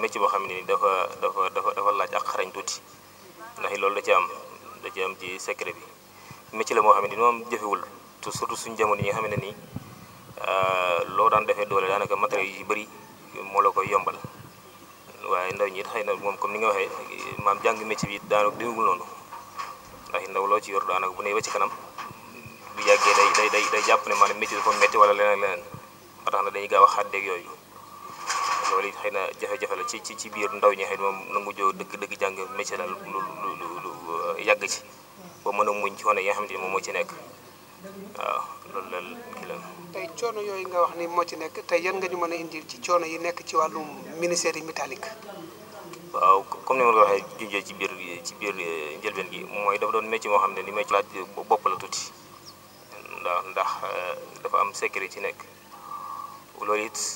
métier boo xam ne ni dafa dafa dafa dafa laaj ak xarañ tuuti ndax loolu da ci am da ci am ci secret bi métier la moo xam ne ni moom jëfewul te surtout suñu jamono yi nga xam ne nii loo daan defee doole daanaka matériel yu bëri moo la koy yombal waaye ndaw ñi it xëy na moom comme ni nga waxee maam jàng métier bi daanaka demewul noonu ndax ndaw loo ci yor daanaka bu ne ba ci kanam bu yàggee day day day day jàpp ne maanaam métier dafa métti wala leneen leneen ba tax na dañuy gaaw a xàddeeg yooyu loolu it xëy na jafe-jafe la ci ci ci biir ndaw ñi xëy na moom nangu joo dëgg dëgg jàng métier daal lu lu lu lu yàgg ci ba mën a muñ ci wane yi nga xamante ni moom moo ci nekk waaw loolu la kii la. tey coono yooyu nga wax ni moo ci nekk tey yan nga ñu mën a indil ci coono yi nekk ci wàllum ministère yi métallique. waaw comme ni ma la waxee junjee ci biir ci biir njëlbeen gi mooy dafa doon métier moo xam ne ni may ci laaj bopp la tuuti ndax ndax dafa am sécurité ci nekk loolu it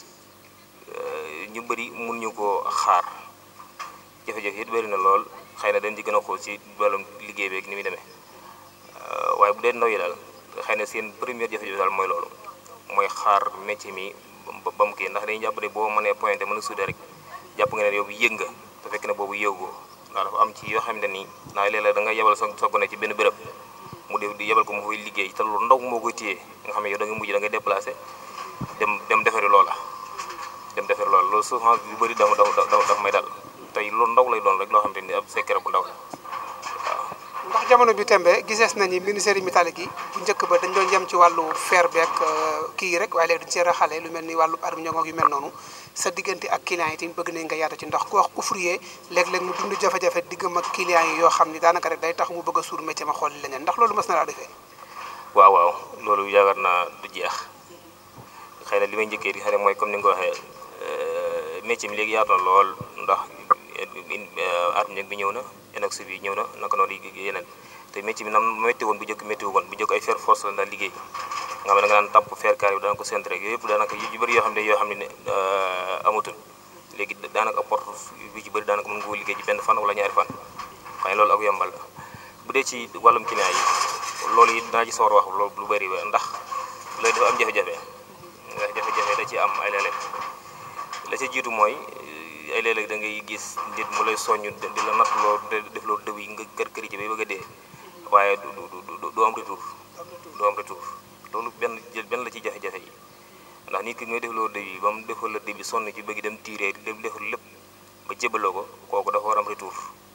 ñu bëri mun ñu koo xaar jafe-jafe it bëri na lool xëy na dañ ci gën a xool ci wàllum liggéey beeg ni muy demee waaye bu dee ndaw yi daal xëy na seen première jafe-jafe daal mooy loolu mooy xaar métier mi ba mu kii ndax dañuy jàpp ne boo mënee pointé mën a suude rek jàpp nga ne yow yëg nga te fekk ne boobu yëgoo ndax dafa am ci yoo xam ne nii naa léeg-léeg da nga yebal sa sa gone ci benn béréb mu def di yebal ko mu fay liggéey te lu ndaw moo koy téye nga xam ne yow da nga mujj da ngay déplacé dem dem defari loola dem defari loola loolu souvent yu bëri dafa dafa dafa may dal tey lu ndaw lay doon rek loo xam ne ni ab secret bu ndaw la waaw. ndax jamono bi tembe gisees nañu ministère yi métallique yi bu njëkk ba dañ doon yem ci wàllu fer beeg kii yi rek waaye léegi dañu see raxale lu mel ni wàllu armiñong yu mel noonu sa diggante ak clients yi tamit bëgg nañ nga yaatu ci ndax ku wax ouvrier léeg-léeg mu dund jafe-jafe diggam ak clients yi yoo xam ni daanaka rek day tax mu bëgg a suur métier ma xool leneen ndax loolu mës na laa defee waaw waaw loolu yaakaar naa du jeex xëy na li may njëkkee di xëy na mooy comme ni nga ko waxee métier mi léegi yaatu na lool ndax armiñong bi ñëw na inox bi ñëw na naka noonu yeneen te métier bi nam métti woon bu njëkk métti woon bu njëkk ay fer force la daal liggéey nga xam ne da nga daan tàpp fer carré bi dana ko centre rek yooyu yëpp daanaka yu bëri yoo xam ne yoo xam ne amatul léegi daanaka porte bi ci bëri daanaka mën nga ko liggéey ci benn fan wala ñaari fan xëy na loolu ak yombal la bu dee ci wàllum client yi loolu it dinaa ci sawar wax loolu lu bëri ba ndax loolu dafa am jafe-jafe ndax jafe-jafe da ci am ay léeg-léeg la ci jiitu mooy ay léeg-léeg da ngay gis nit mu lay soññ di la natt loo def loo dëw yi nga kër kër ci bay bëgg a dee waaye du du du am retour du am retour loolu benn benn la ci jafe-jafe yi ndax nit ki ngay def loo dëw yi ba mu defal la dëw bi sonn ci bëgg dem tiiree dem defal lépp ba jébaloo ko kooku dafa war am retour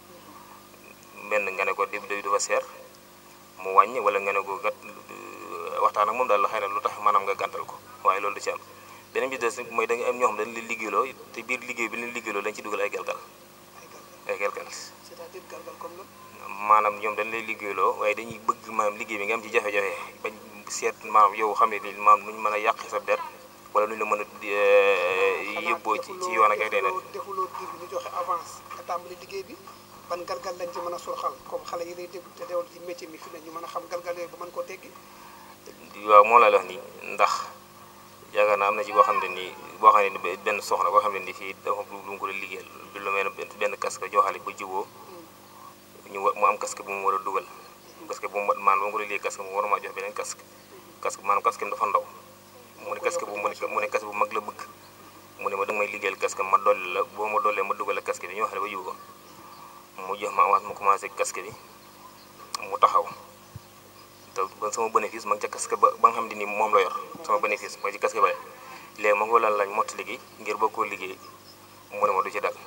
benn nga ne ko dëw dëw dafa seer mu wàññi wala nga ne ko gat waxtaan ak moom daal la xëy na lu tax maanaam nga gàntal ko waaye loolu du ci am beneen bi des mooy da nga am ñoo xam dañ leen liggéeyloo te biir liggéey bi leen liggéeyloo dañ ci dugal ay galgal ay galgal c'est-à-dire galgal comme la maanaam ñoom dañ lay liggéeyloo waaye dañuy bëgg maanaam liggéey bi nga am ci jafe-jafe bañ seet maanaam yow xam ne ni maanaam nuñ mën a yàq sa der wala nuñ la mën a yóbboo ci ci yoon ak ay deneen defuloo dir bi ñu joxe avance nga tàmbali liggéey bi ban galgal lañ ci mën a surxal comme xale yi lay déglu te dewal ci métier mi fi ne ñu mën a xam galgal yooyu ba mën koo teggi waaw moo la wax nii ndax yaakaar naa am na ci boo xam ne nii boo xam ne ni benn soxna boo xam ne ni fii dafa lu mu ko doon liggéeyal bi lu mel ne benn casque joxale ba juboo ñu wa mu am casque bu mu war a dugal casque bu mu maanaam ba mu ko doon liggéey casque mu war maa jox beneen casque casque maanaam casque dafa ndaw mu ne casque bu mu ne mu ne casque bu mag la bëgg mu ne ma danga may liggéeyal casque ma dolli la boo ma dollee ma dugal casque bi ñu wax ne ba juboo mu jox ma avance mu commencé casque bi mu taxaw te ba sama bénéfice ma ngi ca casque ba ba nga xam ne ni moom la yor sama bénéfice mooy ci casque ba léegi ma ko lan lañ mott liggéey ngir boo koo liggéey mu ne ma du ci dal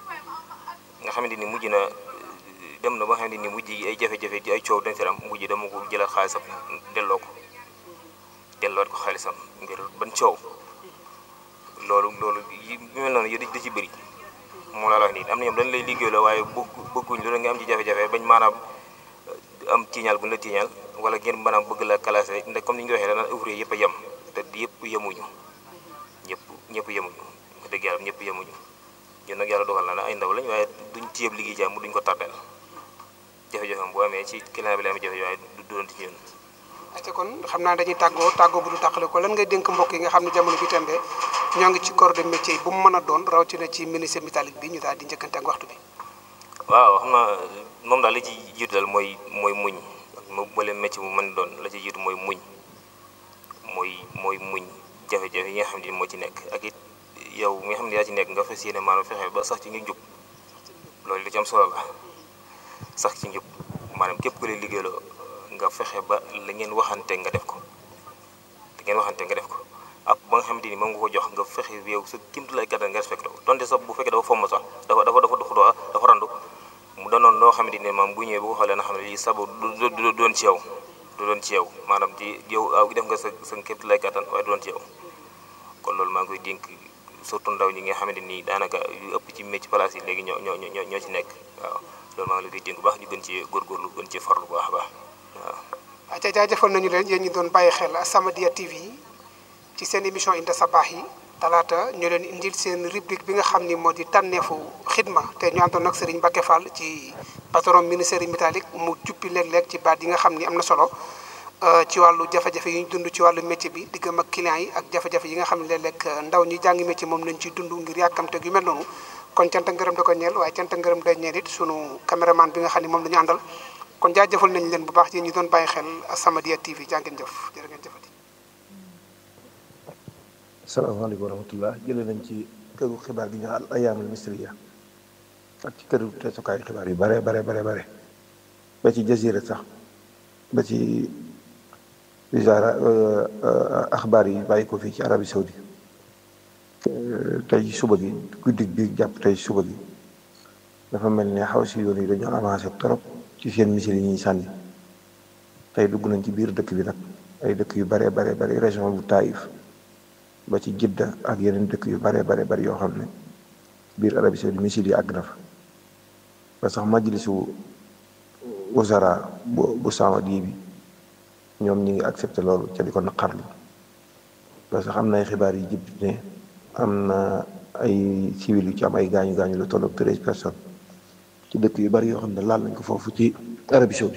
nga xamante ni mujj na dem na ba nga xamante ni mujj yi ay jafe-jafe ci ay coow dañ si am mujj dama ko jëlal xaalisam delloo ko delloo ko xaalisam ngir ban coow loolu loolu yi mel noonu yëpp da ci bëri moo la wax nii am na ñoom dañ lay liggéey la waaye bëgg bëgguñ lu la nga am ci jafe-jafe bañ maanaam am tiiñal bu ñu la tiiñal wala ngeen maanaam bëgg la classé ndax comme ni ñu ko waxee dana ouvrier yëpp a yem te yëpp yemuñu ñëpp ñëpp yemuñu wax dëgg yàlla ñëpp yemuñu ñun nag yàlla dogal na ne ay ndaw lañ waaye duñ téyeb liggéey jàmm duñ ko tardel jafe-jafe bu amee ci client bi la amee jafe-jafe waaye du doon ci ñun acca kon xam naa dañuy tàggoo tàggoo bu du tàqale ko lan ngay dénk mbokk yi nga xam ne jamono bi tembe ñoo ngi ci corps de métier bu mu mën a doon rawatina ci ministère métallique bi ñu daal di njëkkante ak waxtu bi waaw xam naa moom daal li ci jiitu daal mooy mooy muñ mo bale métier bu mën doon la ci jiitu mooy muñ mooy mooy muñ jafe-jafe yi nga xam ne moo ci nekk ak it yow mi nga xam ne yaa ci nekk nga fas yéene maanaam fexe ba sax ci ñu jub loolu li ci am solo la sax ci njub maanaam képp ku lay liggéeyloo nga fexe ba la ngeen waxante nga def ko la ngeen waxante nga def ko ak ba nga xamante ni moom nga ko jox nga fexe yow sa kimtu lay kattan nga respecté ko donte sax bu fekkee dafa fomm sax dafa dafa dafa dafa dafa randu mu doonoon loo xamante ni maam bu ñëwee bu ko xoolee na xam ne lii sabu du du doon ci yow du doon ci yow maanaam ci yow def nga sa sa kimtu lay kattan waaye du doon ci yow kon loolu maa ngi koy dénk surtout ndaw ñi nga xamante ni daanaka yu ëpp ci métier place yi léegi ñoo ñoo ñoo ñoo ci nekk waaw loolu maa ngi leen di dénk bu baax ñu gën ci góorgóorlu gën ci farlu bu baax a baax waaw. waaw ca jaajëfal nañu leen yéen ñi doon bàyyi xel As-Samadiyya TV ci seen émission Inda Sabaax yi talaata ñu leen indil seen rubrique bi nga xam ni moo di tànneefu xidma te ñu àndoon ak Serigne Mbacke Fall ci patron ministère métallique mu juppi léeg-léeg ci baat yi nga xam ni am na solo ci wàllu jafe-jafe yi ñu dund ci wàllu métier bi diggam ak client yi ak jafe-jafe yi nga xam ne léeg-léeg ndaw ñi jàngi métier moom lañ ciy dund ngir yàkkamte gu mel noonu kon cant ak ngërëm da ko ñeel waaye cant ak ngërëm da ñeel it sunu caméraman bi nga xam ne moom la ñu àndal kon jaajëfal nañ leen bu baax yéen ñi doon bàyyi xel As-Samadiyya TV jaa ngeen jëf jërë ngeen jëfati salaamaaleykum wa rahmatullah jëlee nañ ci këru xibaar gi ñu al ayaamul misriya ak ci këru teesukaayu xibaar yu bare bare bare bare ba ci jazira sax ba ci wisaara axbaar yi bàyyi ko fii ci Arabie Saoudi tey suba gi guddi bi jàpp tey suba gi dafa mel ne xaw si yoon yi dañoo avancé trop ci seen misil yi ñuy sànni tey dugg nañ ci biir dëkk bi nag ay dëkk yu bare bare bare région bu Taïf ba ci Jidda ak yeneen dëkk yu bare bare bari yoo xam ne biir Arabie Saoudi misil yi àgg na fa ba sax majlisu wasara bu bu Saudi bi ñoom ñi ngi accepté loolu ca di ko naqarlu ba sax am na ay xibaar yi jib ne am na ay civil yu ci am ay gaañu gaañu lu tolloog treize personnes ci dëkk yu bari yoo xam ne laal nañ ko foofu ci Arabie Saoudi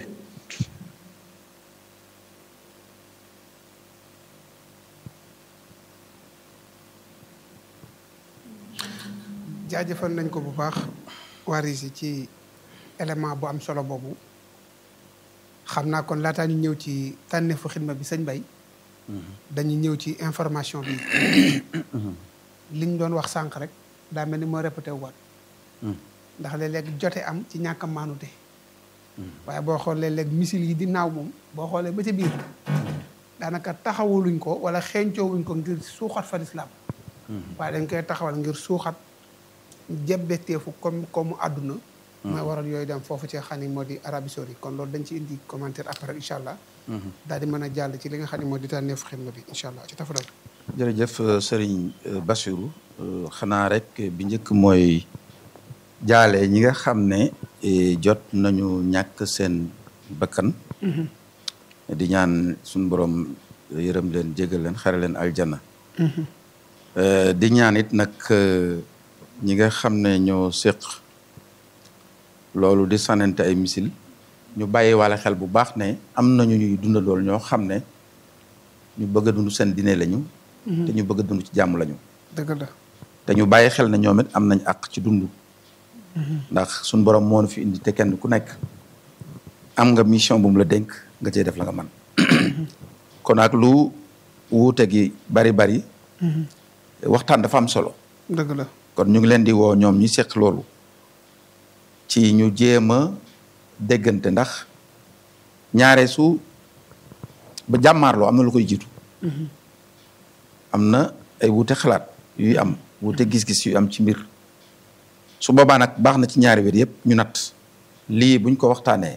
jaajëfal nañ ko bu baax waris yi ci élément bu am solo boobu xam naa kon laataa ñu ñëw ci tànneefu xidma bi sëñ Bay dañuy ñëw ci information bi liñ doon wax sànq rek daa mel ni moo répété waat ndax léeg-léeg jote am ci ñàkk a maanute waaye boo xoolee léeg misil yi di naaw moom boo xoolee ba ca biir daanaka taxawuluñ ko wala xeeñcoowuñ ko ngir suuxat fa lislaam waaye dañ koy taxawal ngir suuxat jebbeteefu comme comme àdduna mooy waral yooyu dem foofu ci xam ne moo di Arabie Saoudite kon loolu dañ ci indi commentaire après incha allah daal di mën a jàll ci li nga xam ne moo di tànneefu xidma bi incha allah ci tafadal jërëjëf Serigne Bassirou xanaa rek bi njëkk mooy jaale ñi nga xam ne jot nañu ñàkk seen bakkan di ñaan suñu borom yërëm leen jégal leen xare leen aljana di ñaan it nag ñi nga xam ne ñoo séq loolu di sànnante ay misil ñu bàyyi wala xel bu baax ne am nañu ñuy dundandool ñoo xam ne ñu bëgg a dund seen diine lañu te ñu bëgg a dund ci jàmm lañu dëgg la te ñu bàyyi xel ne ñoom it am nañ àq ci dund ndax suñ borom moo nu fi indi te kenn ku nekk am nga mission bu mu la dénk nga cey def la nga man kon ak lu wuute gi bari bari waxtaan dafa am solo dëgg la kon ñu ngi leen di woo ñoom ñi seq loolu ci ñu jéem a déggante ndax ñaare su ba jàmmaarloo am na lu koy jiitu am na ay wuute xalaat yuy am wuute gis-gis yu am ci mbir su boobaa nag baax na ci ñaari wér yëpp ñu natt lii buñ ko waxtaanee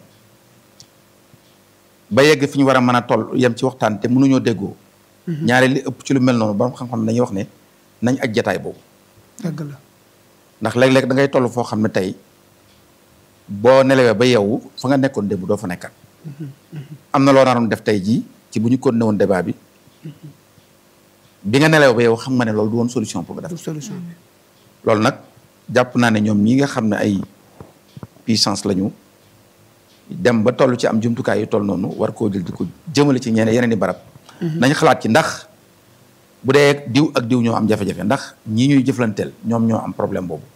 ba yegg fi ñu war a mën a toll yem ci waxtaan te mënuñoo déggoo ñaare li ëpp ci lu mel noonu borom xam-xam dañuy wax ne nañ aj jataay boobu dëgg la ndax léeg-léeg da ngay toll foo xam ne tey boo nelawee ba yeewu fa nga nekkoon démb doo fa nekkat am na loo naroon def tey jii ci bu ñu continué woon débat bi bi nga nelawee ba yeewu xam nga ne loolu du woon solution pour nga def solution bi loolu nag jàpp naa ne ñoom ñi nga xam ne ay puissance lañu dem ba toll ci am jumtukaay yu toll noonu war koo jël di ko jëmale ci ñeneen yeneen i barab nañ xalaat ci ndax bu dee diw ak diw ñoo am jafe-jafe ndax ñii ñuy jëflanteel ñoom ñoo am problème boobu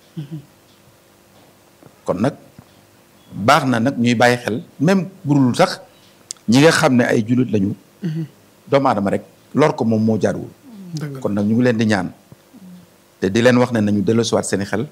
kon nag baax na nag ñuy bàyyi xel même burul sax ñi nga xam ne ay jullit lañu doomu aadama rek lor ko moom moo jaaduwul dëgg la kon nag ñu ngi leen di ñaan te di leen wax ne nañu delloosiwaat seen i xel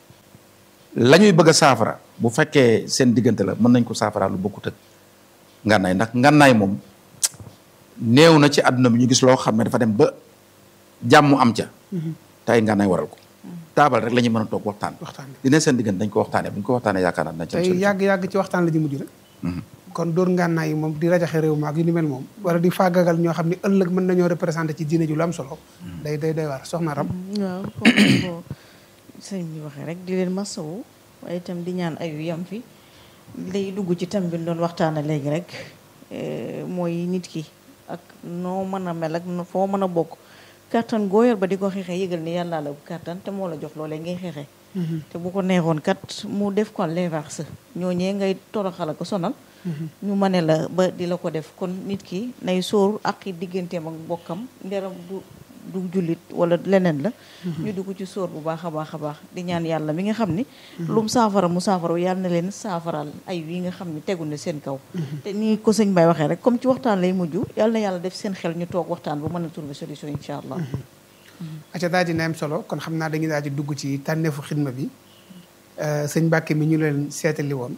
la ñuy bëgg a saafara bu fekkee seen diggante la mën nañ ko saafara lu bokkut ak ngànnaay ndax ngànnaay moom néew na ci àdduna bi ñu gis loo xam ne dafa dem ba jàmm am ca te ay ngànnaay waral ko taabal rek la ñuy mën a toog waxtaan waxtaan dina seen diggante dañ ko waxtaanee bu ñu ko waxtaanee yaakaar naa dina ci am tey solution. yàgg-yàgg ci waxtaan la ñu mujj rek kon dóor ngànnaay yi moom di rajaxe réew maag yu ni mel moom wala di faagagal ñoo xam ne ëllëg mën nañoo représenté ci diine ju lu am solo day day day war soxna ram waaw comme ni ko sëñ bi waxee rek di leen masawu waaye itam di ñaan ayu yam fi lay dugg ci tam bi ñu doon waxtaane léegi rek eh, mooy nit ki ak noo mën a mel ak no- foo mën a bokk kàttan goo yor ba di ko xeexee yëgal ni yàlla la kàttan te moo la jox loolee ngay xeexee te bu ko neexoon kat mu def ko l'inverse ñooñee ngay toroxal ko sonal ñu mane la ba di la ko def kon nit ki nay sóor ak digganteem ak bokkam nderam du du jullit wala leneen la ñu dugg ci sóor bu baax a baax a baax di ñaan yàlla mi nga xam ni lum saafara mu saafara yàlla na leen saafaral ay yi nga xam ni tegu na seen kaw te ni ko sëñ Bay waxee rek comme ci waxtaan lay mujj yàlla na yàlla def seen xel ñu toog waxtaan ba mën a trouver solution incha allah aca daal di am solo kon xam naa dañuy daal di dugg ci tànneefu xidma bi Euh, sëñ Mbàkke mi ñu leen seetali woon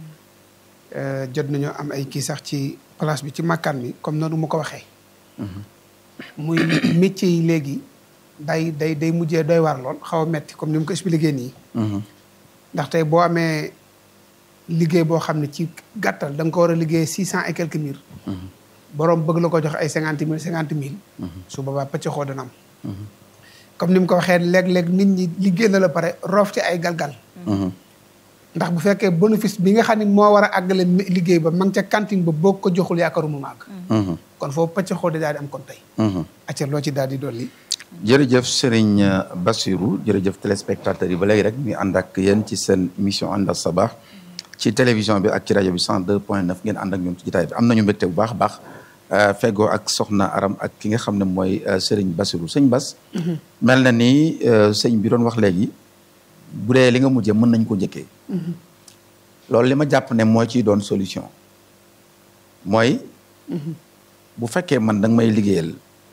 euh, jot nañoo am ay kii sax ci place bi ci makkaan mi comme noonu mu ko waxee muy métier yi léegi day day day mujjee doy waar lool xaw a metti comme ni mu ko expliqué nii Mhm. ndax tey boo amee liggéey boo xam ne ci gàttal da nga ko war a liggéey six cent et quelques mille boroom bëgg la ko jox ay cinquante mille cinquante mille su boobaa pëcc xoo dana am comme ni mu ko waxee léeg-léeg nit ñi liggéey na la pare roof ci ay galgal Mhm. ndax bu fekkee bénéfice bi nga xam ne moo war a àggale mi- liggéey ba ma ngi ca cantine ba boo ko joxul yaakaaru mu màgg Mhm. kon foofu pëcc xoo di daal di am kon tey Mhm. acca loo ci daal di dolli jërëjëf Serigne Bassirou jërëjëf téléspectateurs yi ba léegi rek ñu ànd ak yéen ci seen mission ànd ak sabaax ci télévision bi ak ci rajo bi 102 point 9 ngeen ànd ak ñun ci jotaay bi am nañu mbégte bu baax a baax euh, feggoo ak soxna Aram ak ki nga xam ne mooy euh, Serigne Bassirou sëñ Bass. mel na ni euh, sëñ bi doon wax léegi bu dee li nga mujjee mën nañ ko njëkkee. loolu li ma jàpp ne moo ciy doon solution mooy. bu fekkee man da nga may liggéeyal.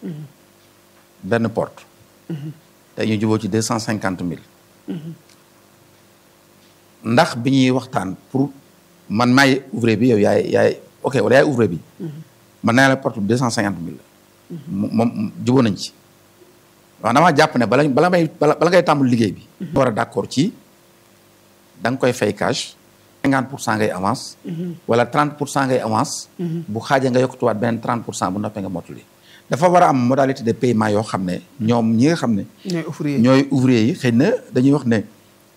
benn porte. tey ñu juboo ci deux cent cinquante mille. ndax bi ñuy waxtaan pour man maay ouvrier bi yow yaay yaay ok wala yaay ouvrier bi. man naa la porte bi deux cent cinquante mille la. moom juboo nañ ci. wax damaa jàpp ne bala bala may bala bala ngay tàmbali liggéey bi. war a d'accord ci da nga koy fay cash. cinquante pour cent ngay avance. wala trente pour cent ngay avance. bu xaajee nga yokkutuwaat beneen trente pour cent bu noppee nga mottali. dafa war a am modalité de paiement yoo xam ne ñoom ñi nga xam ne. ñooy ouvrier ñooy ouvrier yi xëy na dañuy wax ne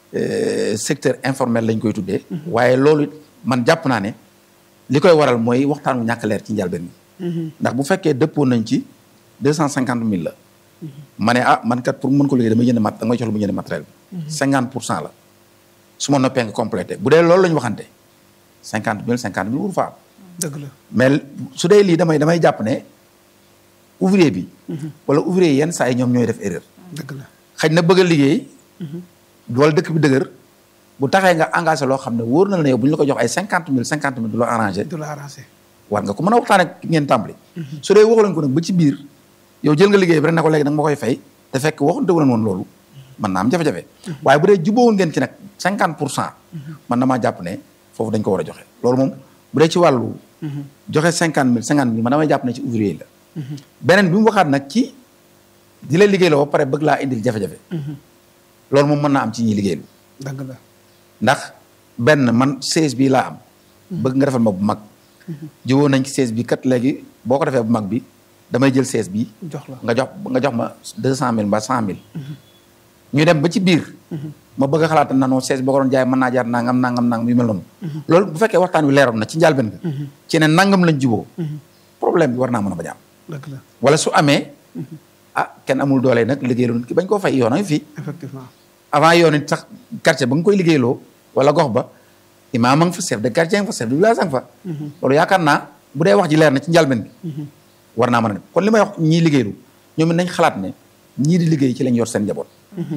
secteur informel lañ koy tuddee. waaye loolu it man jàpp naa ne li koy waral mooy waxtaan wu ñàkk leer ci njëlbeen bi. ndax bu fekkee dëppoo nañ ci deux cent cinquante mille la. ma ne ah man kat pour mën ko liggéey damay jënd mat da ngay jox lu mu jënd matériel bi. cinquante pour cent la su ma noppee nga complété bu dee loolu la ñu waxante cinquante mille cinquante mille wur fa am. dëgg la mais su dee lii damay damay jàpp ne ouvrier bi. wala ouvrier yenn saa yi ñoom ñooy def erreur. dëgg la xëy na bëgg a liggéey. wala dëkk bi dëgër bu taxee nga engagé loo xam ne wóor na la ne yow bu ñu la ko jox ay cinquante mille cinquante mille du la arrangé. du la arrangé war nga ko mën a waxtaan ak ngeen tàmbali. su dee waxu leen ko nag ba ci biir yow jël nga liggéey bi rek ne ko léegi da nga ma koy fay te fekk waxante wu leen woon loolu mën naa am jafe-jafe. waaye bu dee jubóowul ngeen ci nag cinquante pour cent. man damaa jàpp ne foofu dañ ko war a joxe loolu moom bu dee ci wàllu. joxe cinquante mille cinquante mille man damay jàpp ne ci ouvrier yi la. beneen bi mu waxaat nag ci di la liggéey la ba pare bëgg laa indil jafe-jafe. loolu moom mën naa am ci ñuy liggéeylu. dëgg la ndax benn man seize bii laa am. bëgg nga defal ma bu mag. jubóo nañ ci seize bi kat léegi boo ko defee bu mag bi damay jël seize bi jox la nga jox nga jox ma deux cent mille mbaa cent mille. ñu dem ba ci biir. ma bëgg a xalaat na non seize boo ko doon jaay mën naa jaar nangam nangam nangam yu mel noonu. loolu bu fekkee waxtaan wi leeroon na ci njëlbéen nga. ci ne nangam lañ jubóo. problème bi war naa mën a bañ a am. dëgg la wala su amee. ah kenn amul doole nag liggéeyaloo nit ki bañ koo fay yoon a ngi fii. effectivement avant yoon it sax quartier ba nga koy liggéeyloo wala gox ba imaam a nga fa chef de quartier nga fa chef de village a nga fa. loolu yaakaar naa bu dee wax ji leer na ci njëlbéen bi. war naa mën a def kon li may wax ñii liggéeylu ñoom it nañ xalaat ne ñii di liggéey ci lañ yor seen njaboot.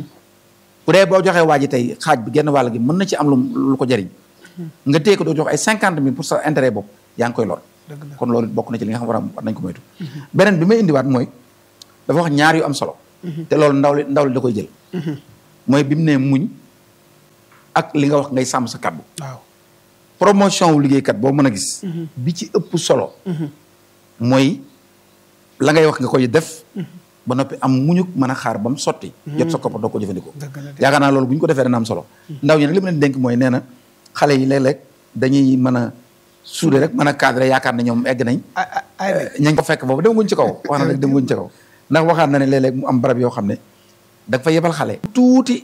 bu dee boo joxee waa ji tey xaaj bi genn wàll gi mën na ci am lu lu ko jariñ nga téye ko doo jox ay cinquante mille pour sa intérêt bopp yaa ngi koy lor. dëgg la kon loolu bokk na ci li nga xam war a war nañ ko moytu. beneen bi may indiwaat mooy dafa wax ñaar yu am solo te loolu ndaw li ndaw li da koy jël mooy bi mu ne muñ ak li nga wax ngay sàmm sa kàddu waaw promotion wu liggéeykat boo mën a gis bi ci ëpp solo mooy la ngay wax nga koy def ba noppi am muñuk mën a xaar ba mu sotti jot sa koppar doo ko jëfandikoo dëgg la de. yaakaar naa loolu bu ñu ko defee dana am solo ndaw ñi nag li ma leen dénk mooy nee na xale yi léeg-léeg dañuy mën a suude rek mën a cadré yaakaar ne ñoom egg nañ ay ay ay de. ña ngi ko fekk boobu demaguñ ci kaw wax na nag demaguñ ci kaw ndax waxaat na ne léeg-léeg mu am barab yoo xam ne da nga fa yebal xale tuuti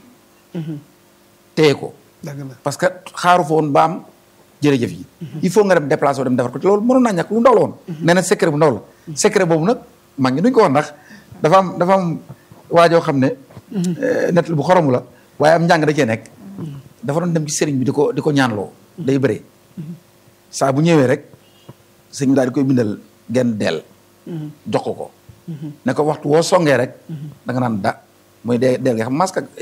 téye ko dëgg la parce que xaaru fa woon ba am jërëjëf yi il faut nga dem déplacé dem defar ko te loolu mënoon naa ñàkk lu ndaw la woon nee na secret bu ndaw la secret boobu nag mag ñi duñ ko wax ndax dafa am dafa am waajoo xam ne net bu xoromu la waaye am njàng da cee nekk dafa doon dem ci sëriñ bi di ko di ko ñaanloo day bëree saa bu ñëwee rek sëñ bi daal di koy bindal genn deel jox ko ko ne ko waxtu woo songee rek da nga naan da mooy dee deel nga xam masque ak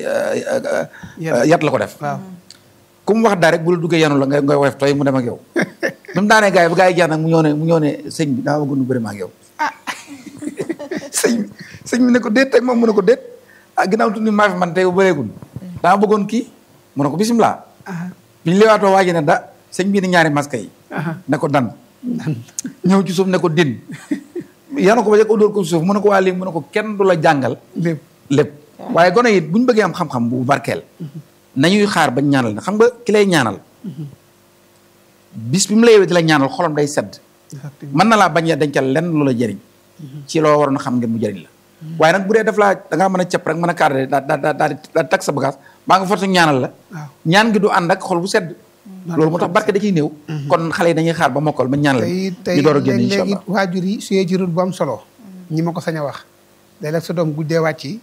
yat la ko def waaw ku mu wax daa rek bu la duggee yanu la nga ngay woyof tooy mu dem ak yow bi mu daanee gars yi ba gars yi jeex nag mu ñëw ne mu ñëw ne sëñ bi daa bëgg nu bëri ma ak yow sëñ bi sëñ bi ne ko déet teg moom mu ne ko déet ah ginnaaw tuuti maa fi man tey bu bëreegul daa bëggoon kii mu ne ko bisimilah bi ñu leewaatoo waaji ne da sëñ bii ni ñaari masque yi ne ko dan ñëw ci suuf ne ko din yanu ko ba jëkk dóor ko ci suuf mu ne ko waa léegi mu ne ko kenn du la jàngal lépp lépp waaye gone it bu ñu bëggee am xam-xam bu barkeel nañuy xaar bañ ñaanal na xam nga ki lay ñaanal bis bi mu la yewee di la ñaanal xolam day sedd effectivement mën na laa bañ a dencal lenn lu la jëriñ ci loo waroon a xam ngeen mu jëriñ la waaye nag bu dee daf laa da ngaa mën a cëpp rek mën a cadré daa daa daa daa daa tag sa bagage baa nga fortu ñaanal la waaw ñaan gi du ànd ak xol bu sedd loolu moo tax barke da ciy néew kon xale yi dañuy xaar ba mokkal ba ñaan la tey tey ñu door a génn incha léeg-léegi allah waajur yi suyee ci rôle bu am solo ñi ma ko sañ a wax léeg-léeg sa doom guddee wàcc yi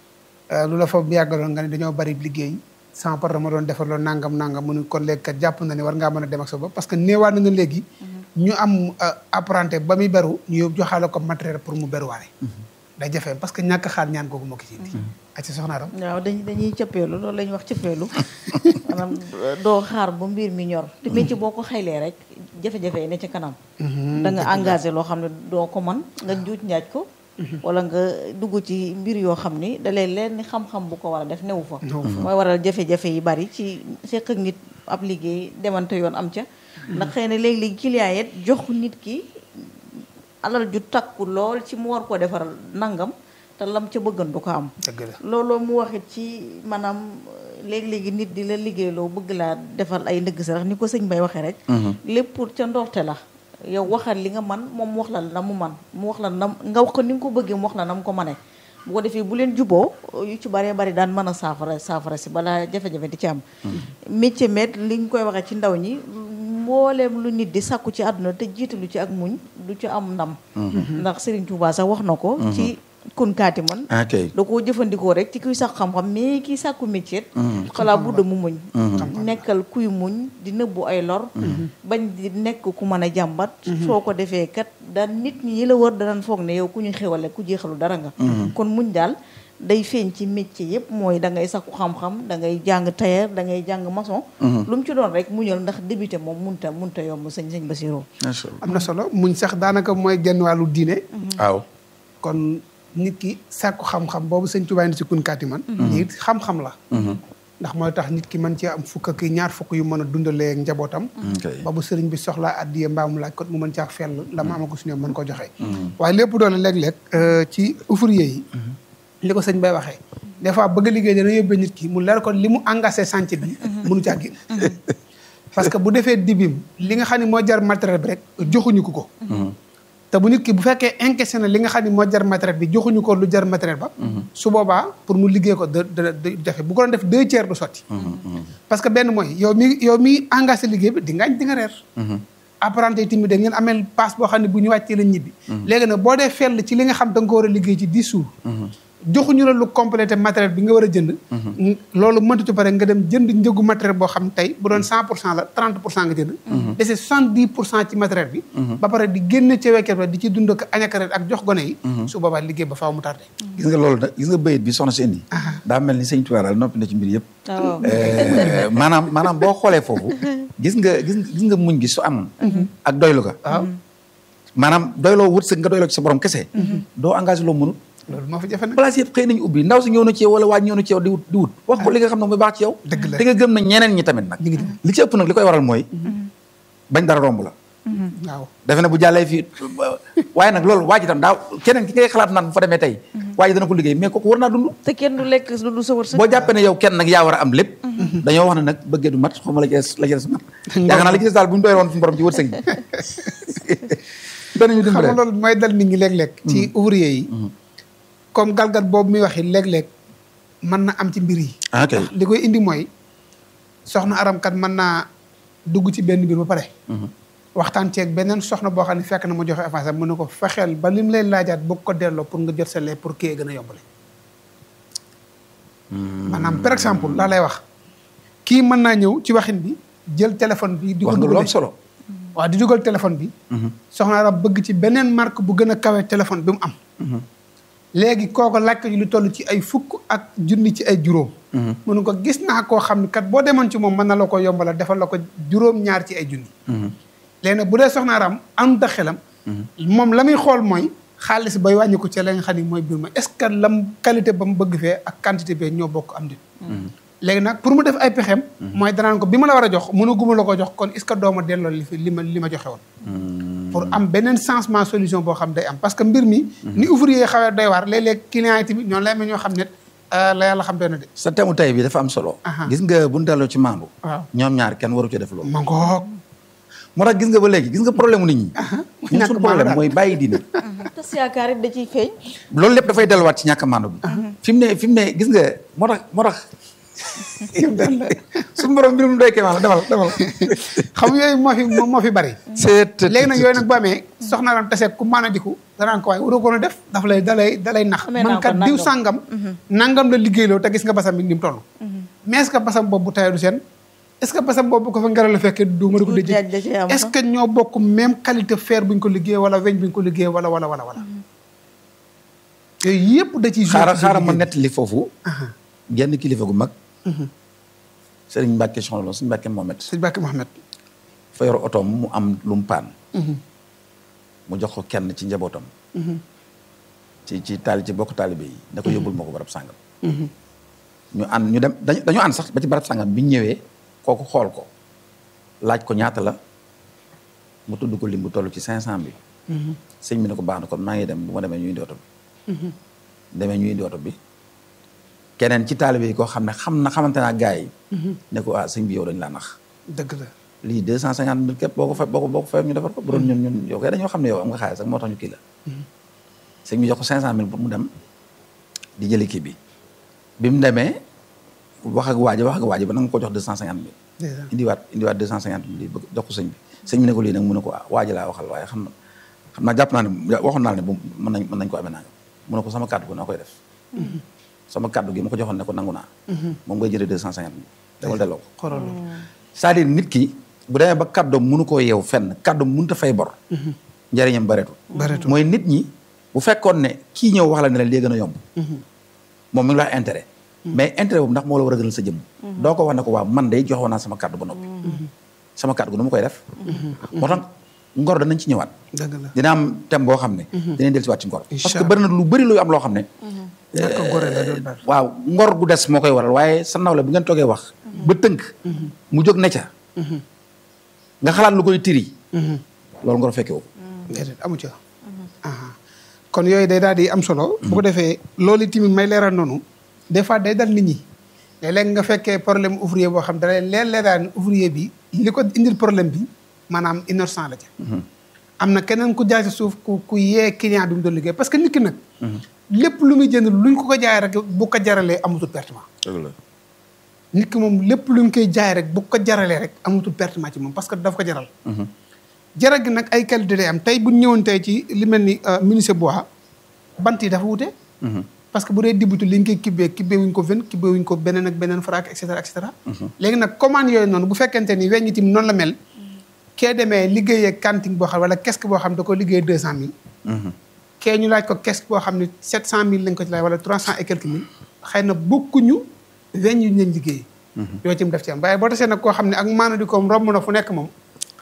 lu la fa yàggaloon nga ne dañoo bari liggéey sama papa ma doon defar loolu nangam nangam mu ne kon léegi kat jàpp na ne war ngaa mën a dem ak sa bopp parce que néewaat na nga léegi ñu am apprenti ba muy beru ñu yóbbu joxaale ko matériel pour mu beruwaale day jafee parce que ñàkk xaar ñaan googu moo ko ci indi ak ci soxna Aram waaw dañ dañuy cëppeelu loolu la ñuy wax cëppeelu maanaam doo xaar ba mbir mi ñor te métier boo ko xaylee rek jafe-jafe yi ne ci kanam da nga engagé loo xam ne doo ko man nga njuuj njaaj ko wala nga dugg ci mbir yoo xam ni da lay leen ni xam-xam bu ko war a def newu fa mooy waral jafe-jafe yi bari ci seq ak nit ab liggéey demante yoon am ca ndax xëy na léegi-léegi client yet jox nit ki alal ju takku lool ci mu war koo defaral nangam te lam ca bëggan du ko am dëgg la looloo mu waxit ci maanaam léegi-léegi nit di la liggéeyloo bëgg laa defal ay ndëgg sarax ni ko sëñ Bay waxee rek lépp pour ca ndorte la yow waxal li nga man moom mu wax la na mu man mu wax la na nga wax ko ni nga ko bëggee mu wax la na mu ko mane bu ko defee bu leen juboo yu ci baree bari daan mën a saafara saafara si balaa jafe-jafe di ci am métier met li ñu koy waxee ci ndaw ñi mbooleem lu nit di sàkku ci àdduna te jiitalu ci ak muñ du ci am ndam ndax Serigne Touba sax wax na ko ci kunkaati man ok da koo jëfandikoo rek ci kuy sax xam-xam mais kii sàkku métier xalaa budda mu muñ nekkal kuy muñ di nëbbu ay lor bañ di nekk ku mën a jàmbat soo ko defee kat daan nit ñi yi la wër danañ foog ne yow ku ñu xewale ku jeexalu dara nga kon muñ daal day feeñ ci métier yëpp mooy da ngay sakku xam-xam da ngay jàng tailleur da ngay jàng maçon lu mu ci doon rek muñal ndax débuté moom munta munta yomb sëñ sëñ Basirou macha allah am na solo muñ sax daanaka mooy genn wàllu diine waaw kon nit ki sàkku xam-xam boobu sëñ Tuubaa indi si kunkaati man it xam-xam la ndax mooy tax nit ki mën ci am fukk ak ñaar fukk yu mën a dundalee ak njabootam ok ba bu sëriñ bi soxlaa addiye mbaa mu laaj ko mu mën caa fell la ma amagu si ñoom mën ko joxe waaye lépp doole léeg-léeg ci ouvrier yi li ko sëñ bay waxee des fois bëgg a liggéey dana yóbbee nit ki mu leer ko li mu engagé chantier bi mënu caa génn parce que bu defee dibim li nga xam ne moo jar matériel bi rek joxuñu ko ko te bu nit ki bu fekkee encaissé na li nga xam ne moo jar matériel bi joxuñu ko lu jar matériel ba su boobaa pour mu liggéey ko da da da jafe bu ko doon def deux tiers du sotti parce que benn mooy yow mi yow mi engagé liggéey bi di ngaañ di nga reer apprenti yi tamit da ngeen ameel passe boo xam ne bu ñu wàccee la ñibbi léegi nag boo dee fell ci li nga xam da nga ko war a liggéey ci dix jours joxuñu la lu complété matériel bi nga war a jënd loolu mëntu ci pare nga dem jënd njëgu matériel boo xam tey bu doon cent pour cent la trente pour cent nga jënd dese soixante dix pour cent ci matériel bi ba pare di génne ci wekket ba di ci dund ak añakaret ak jox gone yi su boobaa liggéey ba faaw mu tardé gis nga loolu nag gis nga bayit bi soxna si indi daa mel ni sëñ Tuubaa daal noppi na ci mbir yëpp waaw Eh, maanaam maanaam boo xoolee foofu gis nga gis gis nga muñ gi su am ak doylu ga waaw maanaam doyloo wërsëg nga doyloo ci sa borom kese doo engagé loo mënut loolu moo fi jafe nag place yëpp xëy nañu ubbi ndaw si ñëw na ci yow wala waa ñëw na ci yow di wut di wut wax ko li nga xam ne mooy baax ci yow Dëgg la. te nga gëm na ñeneen ñi tamit nag ñu ngi dem li ci ëpp nag li koy waral mooy bañ dara romb la waaw defe ne bu jàllee fii waaye nag loolu waa ji tam daa keneen ki ngay xalaat naan bu fa demee tey waa ji dana ko liggéey mais kooku war naa dund te kenn du lekk lu du sa wërsëg. boo jàppee ne yow kenn nag yaa war a am lépp dañoo wax ne nag bëggee du mat xaw ma la ci des la ci des mat yaakaar naa la ci des daal bu ñu doy woon suñu borom ci wërsëg bi danañu xam dimbale nga loolu mooy dal nit ñi léeg-léeg ci ouvrier yi comme galgat boobu muy waxi léeg-léeg mën na am ci mbir yi ah kay li koy indi mooy soxna aramkat mën naa dugg ci benn mbir ba pare waxtaan ceeg beneen soxna boo xam ne fekk na ma joxe avance am mu ne ko fexeel ba lim lay laajaat boo ko delloo pour nga jot sa lee pour kii gën a yombale maanaam par exemple laa lay wax kii mën naa ñëw ci waxin bi jël téléphone bi di ko wax nga lu am dugal solo waaw di dugal téléphone bi soxna arab bëgg ci beneen marque bu gën a kawe téléphone bi mu am léegi kooko laaj ko lu toll ci ay fukk ak junni ci ay juróom mënu ko gis naa koo xam ne kat boo demoon ci moom mën na la ko yombala defal la ko juróom ñaar ci ay junni léegi nag bu dee soxna aram am da xelam moom la muy xool mooy xaalis bay wàññi ko ci la nga xam ne mooy biir ma est-ce que lam qualité ba mu bëgg fee ak quantité bee ñoo bokk am dit léegi nag pour mu def ay pexeem mooy danaan ko bi ma la war a jox mën a guma la ko jox kon est-ce que dooma delloo li fi li ma li ma joxe woon pour am beneen changement solution boo xam day am parce que mbir mi ni ouvrier yi xawee doy waar léeg-léeg client yi tamit ñoom lay amee ñoo xam ne la yàlla xam doy na de sa temu tay bi dafa am solo Aha. gis nga bu ñu delloo ci maandu waaw ñoom ñaar kenn waru ci def loolu ma ngoog moo tax gis nga ba léegi gis nga problème mu nit ñi ñun ñàkk suñu maandu problème daal. mooy bàyyi diine tas yaakaar it da ciy feeñ. loolu lépp dafay delluwaat ci ñàkk a maandu bi fi mu ne fi mu ne gis nga moo tax moo tax suñu borom mbirum doy kéemaan la demal demal xam yooyu moo fi moo moo fi bari c'est léegi nag yooyu nag bu amee soxna ram tasee ku mën a diku danaan ko waaye waroo ko woon a def dafa lay dalay dalay nax Amee naa man ko kat diw nangam. sàngam nangam la liggéeyloo te gis nga basam bi ni mu toll mais est-ce que basam boobu bu tawee du seen est-ce que basam boobu bu ko fa ngelaw la fekkee du ma di ko Du jaaj da dëjë cee am est-ce que ñoo bokk même qualité fer bu ñu ko liggéey wala weñ bu ñu ko liggéey wala wala wala wala yooyu yëpp da ciy joué xaaral ci xaaral ma liggéey. nettali foofu Aha. genn kilifa gu mag Sëriñ Mbàkke soxna Sëriñ Mbàkke Mohamed sëñ Bakki Mohamed fa yor otoom mu am lu mu paan mu jox ko kenn ci njabootam ci ci taali ci bokk taalibe yi da ko yóbbul ma ko barab sàngam ñu ànd ñu dem dañu dañu ànd sax ba ci barab sàngam bi ñu ñëwee kooku xool ko laaj ko ñaata la mu tudd ko lim bu toll ci cinq cent bi sëñ bi ne ko baax na kon maa ngi dem bu ma demee ñu indi oto bi demee ñu indi oto bi keneen ci taalibe yi koo xam ne xam na xamante naa gars yi ne ko ah sëñ bi yow dañ laa nax dëgg la lii deux cent cinquante mille képp boo ko fay boo ko boo ko fayam ñu defar ko bu doon ñun ñun yow kay dañoo xam ne yow am nga xaalis rek moo tax ñu kii la sëñ bi jox ko cinq cent mille pour mu dem di jëli kii bi bi mu demee wax ak waaji wax ak waaji ba nanga ko jox deux cent cinquante mille déjà indiwaat indiwaat deux cent cinquante mille yi bëgg jox ko sëñ bi sëñ bi ne ko lii nag mu ne ko ah waaji laa waxal waaye xam na xam naa jàpp naa ne waxoon naa ne bu mën nañ mën nañ ko amee naa mu ne ko sama kàddu ko noo koy def sama kàddu gi ma ko joxoon ne ko nangu naa moom ngay jëlee deux cent cinquante mille demal delloo ko xoolal loolu. c'est-à-dire nit ki bu demee ba kàddoom mënu koo yeew fenn kàddoom mënut a fay bor njëriñam bareetul Bareetul. mooy nit ñi bu fekkoon ne kii ñëw wax la ne la lii gën a yomb moom mi ngi la wax intérêt mais intérêt boobu ndax moo la war a gënal sa jëmm doo ko wax ne ko waaw man day joxoon naa sama kàddu ba noppi sama kàddu gu nu ma koy def moo tax ngor danañ ci ñëwaat dëgg la dina am thème boo xam ne dinañ del si waat ci ngor parce que Inch'Allah. bëri na lu bëri luy am loo xam ne ñàkk a gore la doon daal. waaw ngor gu des moo koy waral waaye sa nawle bu ngeen toogee wax ba tënk mu jóg ne ca nga xalaat lu koy tiri loolu ngor fekke wu déedéet amu ca aha kon yooyu day daal di am solo bu ko defee loolu tamit may leeral noonu des fois day dal nit ñi léeg-léeg nga fekkee problème ouvrier boo xam dalay leer leeral ouvrier bi li ko indil problème bi maanaam innocent la ca am na keneen ku jaay si suuf ku ku yee client bi mu doon liggéey parce que nit ki nag lépp lu muy jënd luñ ko ko jaay rek bu ko jaralee amatul pertement nit ki moom lépp lu ñu koy jaay rek bu ko jaralee rek amatul pertement ci moom parce que daf ko jaral jaral gi nag ay qualité day am tey bu ñu ñëwoon tey ci li mel ni menuisier bois bant yi dafa wute parce que bu dee dibutu li ñu koy kibbee kibbee wuñ ko ven kibbee wuñ ko beneen ak beneen frac et cetera et cetera léegi nag commande yooyu noonu bu fekkente ni weñ itam noonu la mel kee demee liggéeyee kanting boo xam wala kesque boo xam da ko liggéey deux cent mille kee ñu laaj ko kesque boo xam ne sept cent mille lañ ko ci laaj wala trois cent et quelques mille xëy na bokkuñu weñ yu ñu leen liggéey yooyu itam daf ci am waaye boo tasee nag koo xam ne ak maana di koom romb na fu nekk moom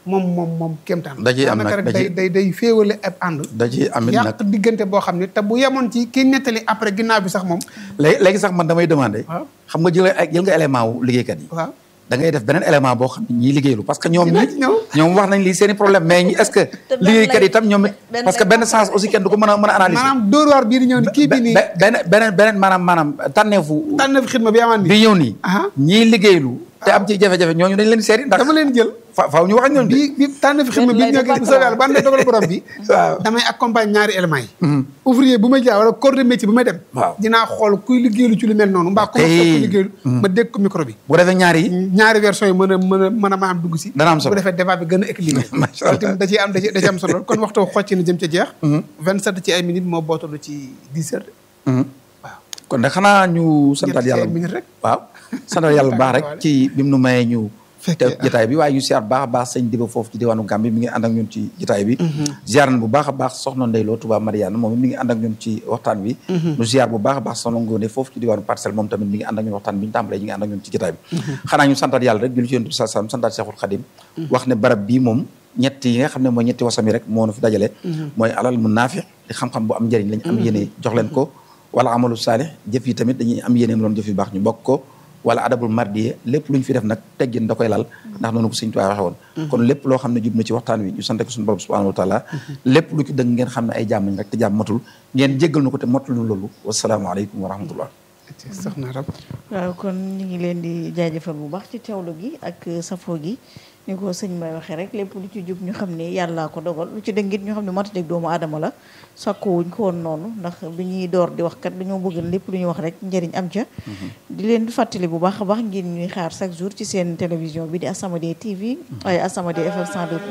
moom moom moom kéemtaan Da ciy am nag, daanaka rek da day ciy- day day féewale ab ànd da ci amit nag yàq diggante boo xam ne te bu yemoon ci kii nettali après ginnaaw bi sax moom léegi léegi sax man damay demandé waaw xam nga jël ay jël nga élément wu liggéeykat yi waaw da ngay def beneen élément boo xam ne ñiy liggéeylu parce que ñoom Dinaa ñi ci ñëw. ñoom wax nañ lii seen i problème mais ñi est-ce que benn liggéeykat lay- yi tam ñoom it benn parce que lay benn comprendre. sens aussi kenn du ko mën a mën a analyser maanaam dóor waar bii di ñëw ni kii bi nii be- beneen beneen beneen maanaam maanaam tànneefu tànn fi xidma bi amaan bi nii ñëw nii Aha. ñiy liggéeylu te am ci jafe-jafe ñooñu dañ leen seeti ndax dama leen jël fa faaw ñu wax ak ñoom de bi bi tànn fi xidma bi Benn lay ñëw dafa gis soobee yàlla ban lay dogal borom bi waaw damay accompagne ñaari éléments yi ouvrier bu may jaar wala corps de métier bu may dem Waaw. dinaa xool kuy liggéeylu ci lu mel noonu mbaa ku ma Hey. fekk kuy liggéeylu ma dégg ko micro bi bu defee ñaari yi ñaari version yi mën a mën a mën a maam dugg si Dana am solo. bu defee débat bi gën a équilibré Macha loolu tamit da ciy am da ciy da ciy am solo kon waxtu xocc na jëm ca jeex vingt sept ci ay minutes moo bootalu ci dix heures waaw kon nag xanaa ñu santal Jël ci yàlla ay minutes rek. waaw santal yàlla bu baax rek ci bi mu nu mayee ñu Fekkee, teew ci jotaay bi waaye ñu siyaar bu baax a baax sëñ Diba foofu ci diwaanu Gambie mi ngi ànd ak ñun ci jotaay bi ziar na bu baax a baax soxna Ndeyloo Touba Mariane moom it mi ngi ànd ak ñun ci waxtaan bi ñu ziar bu baax a baax soxna Ngone foofu ci diwaanu Parcelles moom tamit mi ngi ànd ak ñun waxtaan bi ñu tàmbalee ñu ngi ànd ak ñun ci jotaay bi xanaa ñu santal yàlla rek julli ci yonent bi sallallahu alayhi wasallam santal Cheikhul Khadim wax ne barab bii moom ñett yi nga xam ne mooy ñetti wasam yi rek moo nu fi dajale mooy alal mu naafi di xam-xam bu am njëriñ lañ am yéene jox leen ko wala amalu saalih jëf yi tamit dañuy am yéene loon jëf yu baax ñu bokk ko wala adabul mardiye lépp lu ñu fi def nag teggin da koy lal ndax noonu ko Sëñ Tuubaa waxe woon kon lépp loo xam ne jub na ci waxtaan wi ñu sante ko suñu borom subhanahu wa taala lépp lu ci dëgg ngeen xam ne ay jaam lañ rek te jaam matul ngeen jéggal nu ko te matul nu loolu wasalaamaaleykum wa rahmatullah soxna rab waaw kon ñu ngi leen di jaajëfal bu baax ci teewlu gi ak safoo gi ni ko sëñ may waxee rek lépp lu ci jub ñu xam ne yàllaa ko dogal lu ci dëngit ñu xam ne matadeg doomu aadama la sàkkuwuñ ko woon noonu ndax bi ñuy door di wax kat dañoo bëgg lépp lu ñu wax rek njëriñ am ca di leen di fàttali bu baax a baax ngeen ñuy xaar chaque jour ci seen télévision bi di As-Samadiyya TV ay As-Samadiyya FM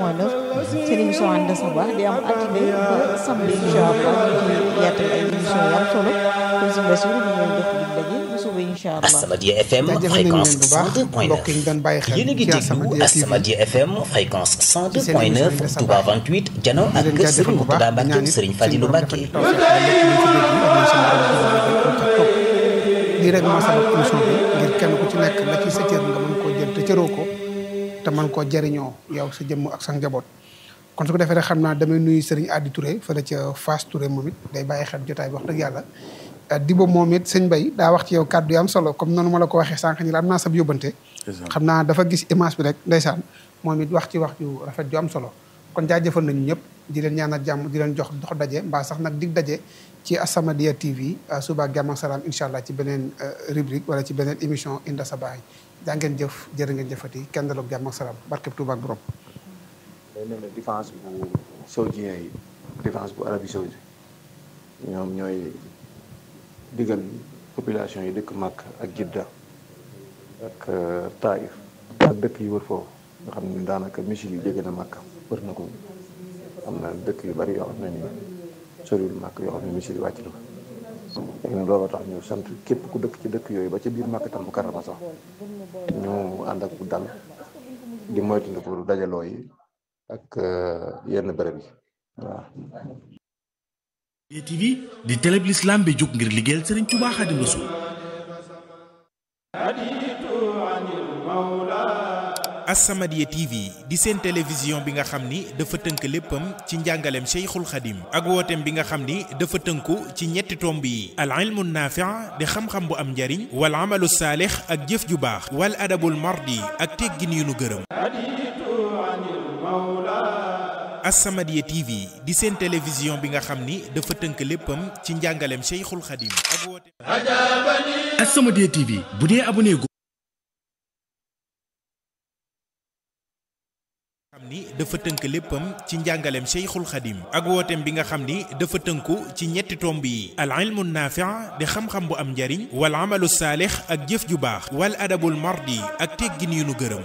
102.9 seen émission ànd sa baax di am altine ba samedi incha allah ñu ci yaatal ay émission yu am solo kon si mbés bi ñu leen jox dig daje bu suba incha allah As-Samadiyya FM jaajëfal nañu fréquence leen bu baax mbokk yi ñu doon bàyyi 102.9 xel yéen a ngi ci déglu As-Samadiyya TV. As-Samadiyya FM fréquence seen émission 102.9 bi de Touba 28 jano di ak leen kër jaajëfal Serigne bu baax Mourtada di ñaan Mbacke it Serigne suñu Fadilou borom Mbacke defal ñu tawfeex ba lépp luñ ci dégg ak suñu borom defal ñu ca topp lii rek moo sabab émission bi ngir kenn ku ci nekk la ci sa cër nga mën koo jël te cëroo ko te mën koo jariñoo yow sa jëmm ak sa njaboot kon su ko defee rek xam naa damay nuyu Serigne Adi Touré fële ca Fass Touré moom it day bàyyi xel jotaay bi wax dëgg yàlla Dibo moom it sëñ Bay daa wax ci yow kàddu yi am solo comme noonu ma la ko waxee sànq ni la am naa sab yóbbante xam naa dafa gis image bi rek ndeysaan moom it wax ci wax ju rafet ju am solo kon jaajëfal nañu ñëpp di leen ñaanal jàmm di leen jox dox daje mbaa sax nag dig daje ci As-Samadiyya TV suba ak jàmm ak salaam incha allah ci beneen rubrique wala ci beneen émission Inda Sabaahi jaa ngeen jëf jërë ngeen jëfati kenn daloog jàmm ak salaam barkeb Tuuba ak borom day mel ne défense bu saoudien yi défense bu Arabie Saoudite ñoom ñooy digal population yi dëkk Makka ak Jidda ak Taïf ak dëkk yi wër foofu nga xam ne daanaka misil yi jege na Makka wër na ko am na dëkk yu bari yoo xam ne ni soriwul Makka yoo xam ne misil yi wàcc na ko léegi nag looloo tax ñu sant képp ku dëkk ci dëkk yooyu ba ca biir Makka tam bu karama sax ñu ànd ak bu dal di moytandiku dajaloo yi ak yenn bërëb yi waaw TV di télé bi l'islam bi jóg ngir liggéeyal Serigne Touba Xaadimu Rasuul As-Samadiyya TV di seen télévision bi nga xam ni dafa tënk léppam ci njàngaleem Cheikhul Khadim ak wooteem bi nga xam ni dafa tënku ci ñetti tomb yi al ilmu naafi' di xam-xam bu am njariñ wal amalu saalix ak jëf ju baax wal adabul mardi ak teggin yu nu gërëm As-Samadiyya TV di seen télévision bi nga xam ni dafa tënk léppam ci njàngaleem Cheikhul Khadim ak wooteem As-Samadiyya TV bu dee abonné go xam ni dafa tënk léppam ci njàngaleem Cheikhul Khadim ak wooteem bi nga xam ni dafa tënku ci ñetti tomb yi al ilmu naafi' di xam-xam bu am njariñ wal amalu saalix ak jëf ju baax wal adabul mardi ak teggin yu nu gërëm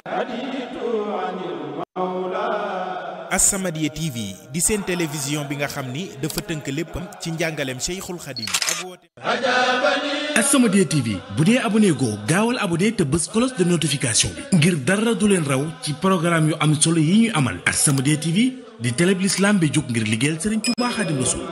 As-Samadiyya TV di seen télévision bi nga xam ni dafa tënk léppam ci njàngaleem Cheikhul Khadim ak wooteem As-Samadiyya TV bu dee abonné go gaawal abonné te bës cloche de notification bi ngir dara du leen raw ci programme yu am solo yi ñuy amal As-Samadiyya TV di télé bi l'islam bi jóg ngir liggéeyal Serigne Touba Xaadimu Rasuul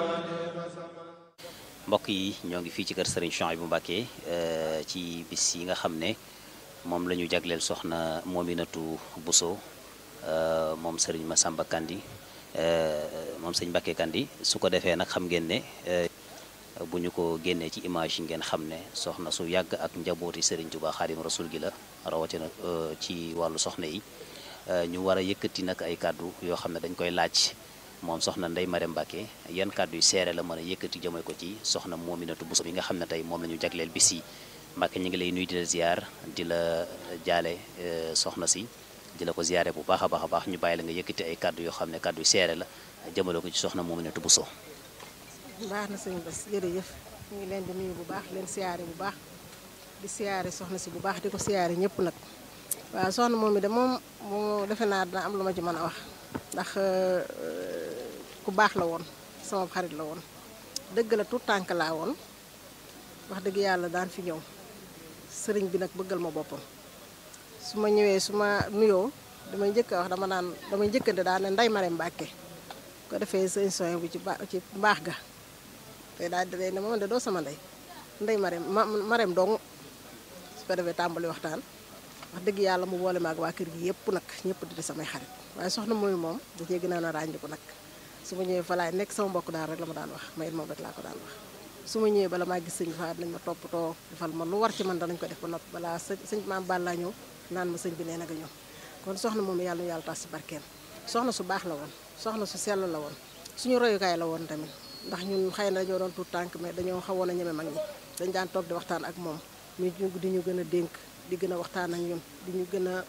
mbokk yi ñoo ngi fii ci kër Serigne Chouaïbou Mbacké ci bis yi nga xam ne moom la ñu jagleel soxna Mominatou Bousso moom sëriñ Massamba Kandi moom sëñ Mbacke Kandi su ko defee nag xam ngeen ne bu ñu ko génnee ci image yi ngeen xam ne soxna su yàgg ak njabooti sëriñ Tuubaa Xaadim Rasul gi la rawatina ci wàllu soxna yi ñu war a yëkkati nag ay kàddu yoo xam ne dañ koy laaj moom soxna Ndeye Marème Mbacke yan kàddu yu seere la mën a yëkkati jëmee ko ci soxna Mominatou Bousso bi nga xam ne tey moom la ñu jagleel bis yi Mbacke ñu ngi lay nuyu di la ziar di la jaale soxna si di la ko ziare bu baax a baax a baax ñu bàyyi la nga yëkkati ay kàddu yoo xam ne kàddu yu seere la jëmale ko ci soxna Mominatou Bousso. baax na sëñ Bass jërëjëf ñu ngi leen di nuyu bu baax leen siyaare bu baax di siyaare soxna si bu baax di ko siyaare ñëpp nag waaw soxna moom mi de moom mu defe naa dina am lu ma ci mën a wax ndax ku baax la woon sama xarit la woon dëgg la tout tànk laa woon wax dëgg yàlla daan fi ñëw sëriñ bi nag bëggal ma boppam su ma ñëwee su ma nuyoo damay njëkk a wax dama naan damay njëkkante daal ne Ndeye Marème Mbacke ko defee sëñ soñ bi ci ba ci mbaax ga te daal di ne moom de doo sama ndey Ndeye Marème ma Marème dong su ko defee tàmbali waxtaan wax dëgg yàlla mu boole ma ak waa kër gi yëpp nag ñëpp di samay xarit waaye soxna mooy moom da cee gën a ràññiku nag su ma ñëwee fa laay nekk sama mbokk daal rek la ma daan wax ma it moom rek laa ko daan wax su ma ñëwee bala maa gis sëñ fa nañ ma toppatoo defal ma lu war ci man danañ ko def ba noppi balaa sëñ sëñ maam Balla ñëw naan ma sëñ bi nee na nga ñëw kon soxna moom yàlla nu yàlla tas si barkeem soxna su baax la woon soxna su sell la woon suñu royukaay la woon tamit ndax ñun xëy na dañoo doon tuut tànk mais dañoo xawoon a ñeme mag ñi dañ daan toog di waxtaan ak moom ñu di ñu gën a dénk di gën a waxtaan ak ñun di ñu gën a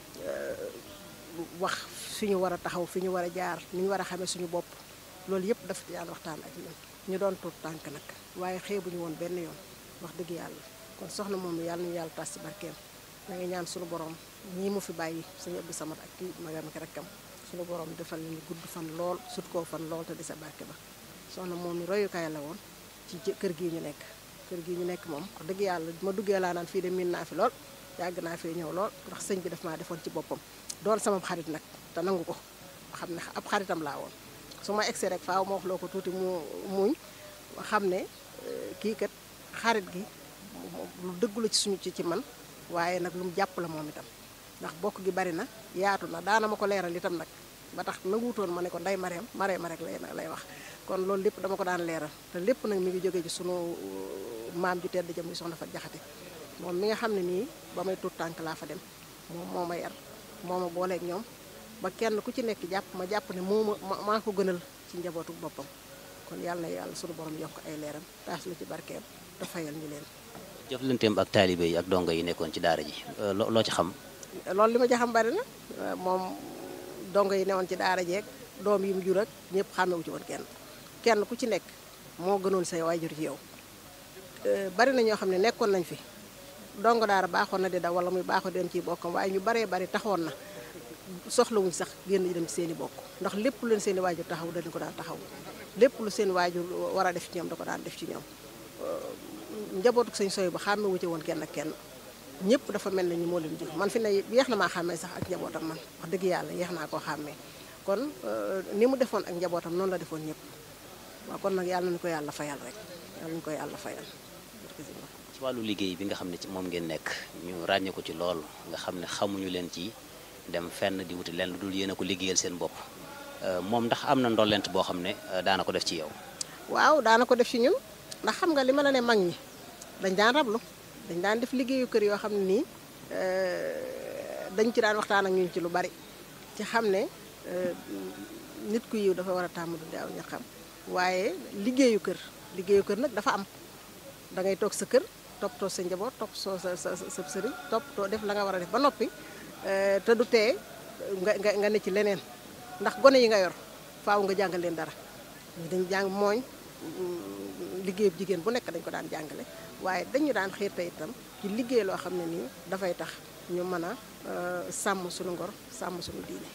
wax fi ñu war a taxaw fi ñu war a jaar ni ñu war a xamee suñu bopp loolu yëpp dafa daan waxtaan ak ñun ñu doon tuut tànk nag waaye xeebuñu woon benn yoon wax dëgg yàlla kon soxna moom yàlla ñu yàlla tas si barkeem da ngay ñaan suñu borom ñii mu fi bàyyi suñu Abdou Samad ak kii magam ak rakkam suñu borom defal ñu gudd fan lool sut koo fan lool te di sa barke ba soxna moom mi royukaay la woon ci kër gii ñu nekk kër gii ñu nekk moom wax dëgg yàlla ma duggee laa naan fii de miin naa fi lool yàgg naa fee ñëw lool ndax sëñ bi daf maa defoon ci boppam doon sama xarit nag te nangu ko xam ne ab xaritam laa woon su ma egsee rek faaw ma wax loo ko tuuti mu muñ xam ne kii kat xarit gi lu dëggu la ci suñu ci ci man waaye nag lu mu jàpp la moom itam ndax bokk gi bari na yaatu na daana ma ko leeral itam nag ba tax nanguutoon ma ne ko nday mareem mareem rek lay lay wax kon loolu lépp dama ko daan leeral te lépp nag mi ngi jógee ci sunu maam ju tedd ja muy soxna fa jaxate moom mi nga xam ne nii ba may tuut tànk laa fa dem moom moo ma yar moo ma booleeg ñoom ba kenn ku ci nekk jàpp ma jàpp ne moo ma maa ko gënal ci njabootu boppam kon yàlla na yàlla sunu borom yokk ay leeram taas la ci barkeem te fayal ñu leen jëflanteem ak taalibe yi ak dongo yi nekkoon ci daara ji loo ci xam loolu li ma ci xam bari na moom dongo yi newoon ci daara jeeg doom yi mu jur ak ñëpp xàmmewu ci woon kenn kenn ku ci nekk moo gënoon say waajur ci yow bari na ñoo xam ne nekkoon nañ fi dongo daara baaxoon na di daw wala muy baaxoo dem ci bokkam waaye ñu baree bari taxoon na soxlawuñ sax génn dem ci seen i bokk ndax lépp lu leen seen i waajur taxaw dañu ko daan taxaw lépp lu seen waajur war a def ci ñoom da ko daan def ci ñoom njabootu sëñ soy ba xàmme wu ci woon kenn ak kenn ñëpp dafa mel na ñu moo leen jur man fi ne yeex na maa xàmmee sax ak njabootam man wax dëgg yàlla yeex naa koo xàmmee kon ni mu defoon ak njabootam noonu la defoon ñëpp waaw kon nag yàlla nañu ko yàlla fayal rek yàlla nañu ko yàlla fayal ci wàllu liggéey bi nga xam ne ci moom ngeen nekk ñu ràññee ko ci lool nga xam ne xamuñu leen ci dem fenn di wuti leen lu dul yéen a ko liggéeyal seen bopp moom ndax am na ndollent boo xam ne daana ko def ci yow waaw daana ko def ci ñun ndax xam nga li ma la ne mag ñi dañ daan rablu dañ daan def liggéeyu kër yoo xam ne nii dañ ci daan waxtaan ak ñun ci lu bari ci xam ne nit ku yiw dafa war a tàmm dunde aw ñaxam waaye liggéeyu kër liggéeyu kër nag dafa am da ngay toog sa kër toppatoo sa njaboot topp soo sa sa sa sëriñ toppatoo def la nga war a def ba noppi te du tee nga nga nga ne ci leneen ndax gone yi nga yor faaw nga jàngal leen dara ñu dañ jàng mooñ liggéeyu jigéen bu nekk dañ ko daan jàngale waaye dañu daan xiirte itam ci liggéey loo xam ne nii dafay tax ñu mën a sàmm suñu ngor sàmm suñu diine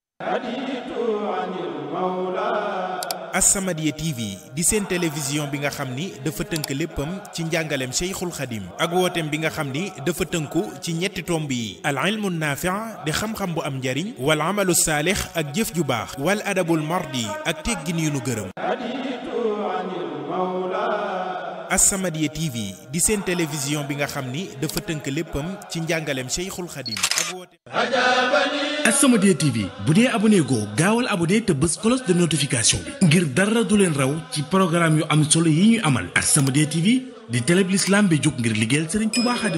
As-Samadiyya TV di seen télévision bi nga xam ni dafa tënk léppam ci njàngaleem Cheikhul Khadim ak wooteem bi nga xam ni dafa tënku ci ñetti tomb yi al ilmu naafi' di xam-xam bu am njariñ wal amalu saalix ak jëf ju baax wal adabul mardi ak teggin yu nu gërëm As-Samadiyya TV di seen télévision bi nga xam ni dafa tënk léppam ci njàngaleem Cheikhul Khadim ak woote As-Samadiyya TV bu dee abonné goo gaawal abonné te bës cloche de notification bi ngir dara du leen raw ci programme yu am solo yi ñuy amal As-Samadiyya TV di télé bi l'islam bi jóg ngir liggéeyal Serigne Touba Khadim